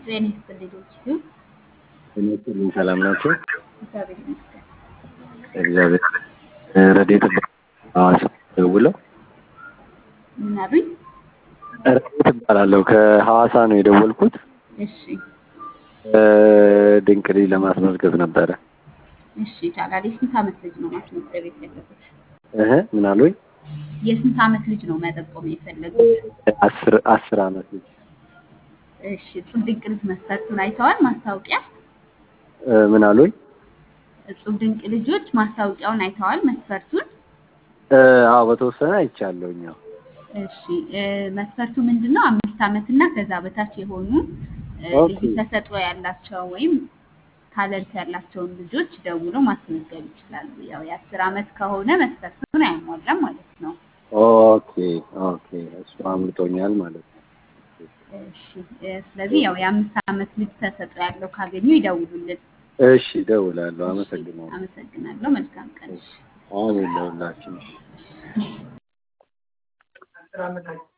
ጤና ይስጥልኝ ዶክተር እኔ ሰላም ናቸው። እግዚአብሔር ይመስገን። እግዚአብሔር ረዴት ሐዋሳ ደውለው ምን አሉኝ? ረዴት እባላለሁ ከሐዋሳ ነው የደወልኩት። እሺ ድንቅ ልጅ ለማስመዝገብ ነበረ። እሺ ይቻላል። የስንት ዓመት ልጅ ነው ማስመዝገብ የፈለጉት? እህ ምን አሉኝ? የስንት ዓመት ልጅ ነው መጠቆም የፈለጉት? አስር አስር ዓመት ልጅ እሺ እጹብ ድንቅ ልጅ መስፈርቱን አይተዋል? ማስታወቂያ እ ምን አሉኝ? እጹብ ድንቅ ልጆች ማስታወቂያውን አይተዋል? መስፈርቱን እ አዎ በተወሰነ አይቻለሁኝ። አዎ እሺ እ መስፈርቱ ምንድን ነው? አምስት ዓመት እና ከዛ በታች የሆኑ እ ኦኬ። ልዩ ተሰጥኦ ያላቸው ወይም ታለንት ያላቸውን ልጆች ደውለው ማስመዝገብ ይችላሉ። ያው የአስር ዓመት ከሆነ መስፈርቱን አያሟላም ማለት ነው። ኦኬ ኦኬ እሱ አምልጦኛል ማለት ነው። እሺ እ ስለዚህ ያው የአምስት ዓመት ልጅ ተሰጥኦ ያለው ካገኙ ይደውሉልን። እሺ እደውላለሁ። እሺ አመሰግናለሁ። አመሰግናለሁ። መልካም ቀን። አሜን ለሁላችን።